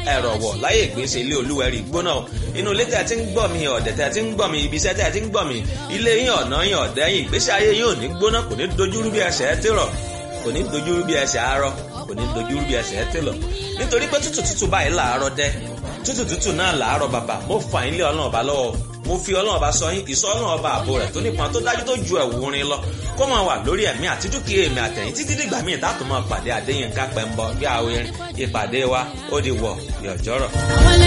ẹ̀rọ̀ wọ̀ láyé ìgbésẹ̀ ilé olúwẹ̀rí gbóná o inú ilé tẹ́ ti ń gbọ́ mi ọ̀dẹ̀ tẹ́ ti ń gbọ́ mi ibi iṣẹ́ tẹ́ ti ń gbọ́ mi ilé yín ọ̀nà yín ọ̀dẹ́ yín ìgbésí ayé yín ò ní gbóná kò ní dojúrú bí ẹsẹ̀ ẹ ti rọ̀ kò ní dojúrú bí ẹsẹ̀ arọ kò ní dojúrú bí ẹsẹ̀ ẹ ti lọ nítorí pé tútù tútù báyìí làárọ̀ dẹ́ tútù tútù náà làárọ̀ bàbà mo fà yín lé ọlọ́run ọba lọ́wọ́ mo fi ọlọ́run ọba sọ yín ìsọ ọlọ́run ọba àbò rẹ̀ tó nípọn tó dájú tó ju ẹ̀wù rin lọ kó máa wà lórí ẹ̀mí àti dúkìá èmi àtẹ̀yìn títí dìgbà míì tá a tún máa pàdé Adéyínká Pẹ́ńbọ bí àwọn ìpàdé wa ó di wọ̀ yọ̀jọ́rọ̀.